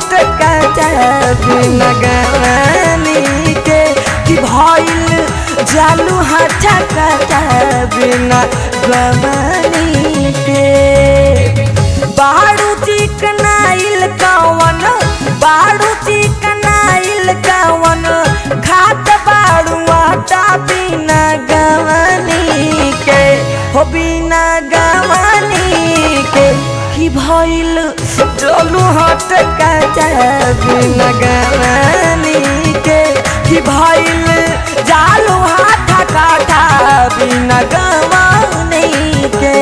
हाथ काटा बिना गवानी के कि भइल जालू हाथ काटा बिना गवानी के बाड़ू चिकनाइल कवन बाड़ू चिकनाइल कवन खात बाड़ू आटा बिना गवानी के हो बिना गवानी के कि भइल चलू हट काटा बिना गवानी के कि भइल जालू हाथ काटा बिना गवानी के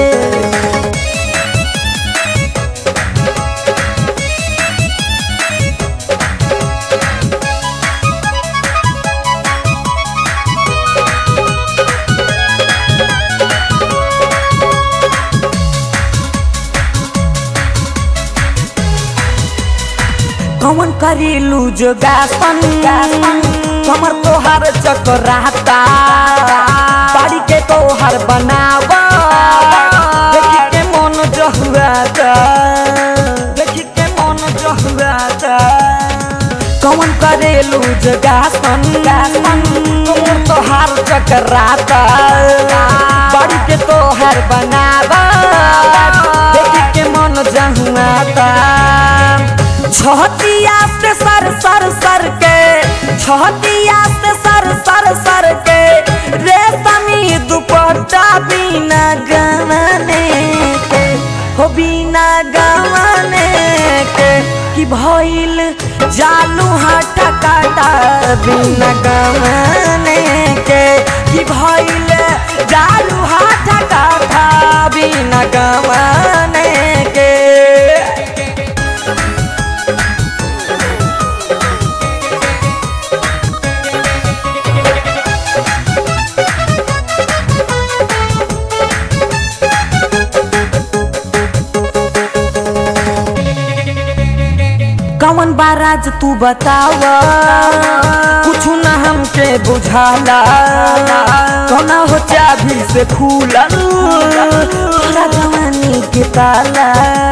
कौन करेलू जोगासन कमर तोहार चकराता बाड़ी के तोहार बनावा देखी के मन जहुआता देखी के मन जहुआता कौन करेलू जोगासन कमर तोहार चकराता बाड़ी के तोहार बनावा देखी के मन जहुआता छहतिया से सर सर सर के छहतिया से सर सर सर के रेशमी दुपट्टा बिना गवाने के हो बिना गवाने के कि भइल जालू हाथ काटा बिना गवाने के कि भइल जालू हाथ काटा बिना गवाने के कौन बाराज तू बतावा कुछ न हमके बुझाला कौना हो चाभी से खुलल तोरा जवानी के ताला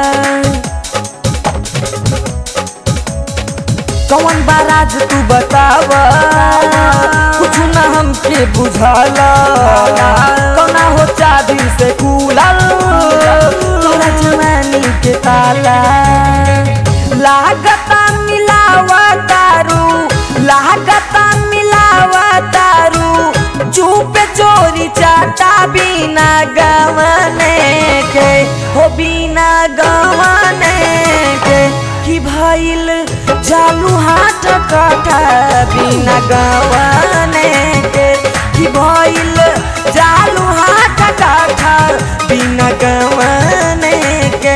कौन बाराज तू बतावा कुछ न हमके बुझाला कौना हो चाभी से खुलल तोरा जवानी के ताला लागता मिलावा तारू लागता मिलावा तारू चुप चोरी चाटा बिना गवाने के हो बिना गवाने के कि भइल जालू हाथ काटा बिना गवाने के कि भइल जालू हाथ काटा बिना गवाने के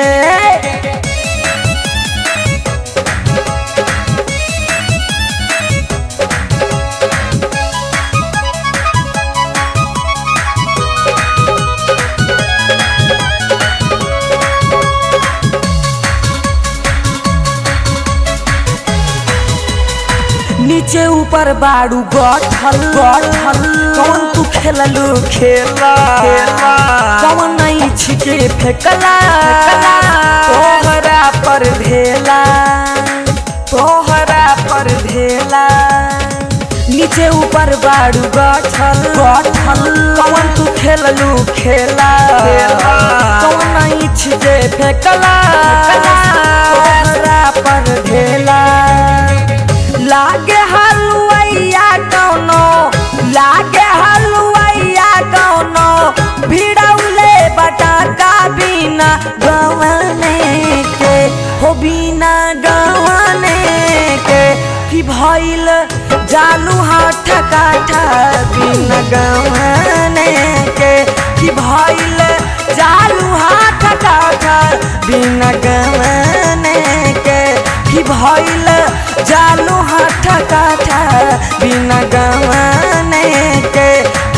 नीचे ऊपर बाड़ू गठल गठल कौन तू खेललू खेला खेला कौन नहीं छिके फेकला तोहरा पर भेला तोहरा पर भेला नीचे ऊपर बाड़ू गठल गठल कौन तू खेललू खेला खेला कौन नहीं छिके फेकला तोहरा पर भेला लागे हलुआइया कौनो लागे हलुआइया कौनो भिड़ौले बटाका बिना गवाने के हो बिना गवाने के कि भइल जालू हाथ काठा बिना गवाने के कि भइल जालू हाथ काठा बिना गवाने के कि भइल जालू हाथ काठा बिना गवाने के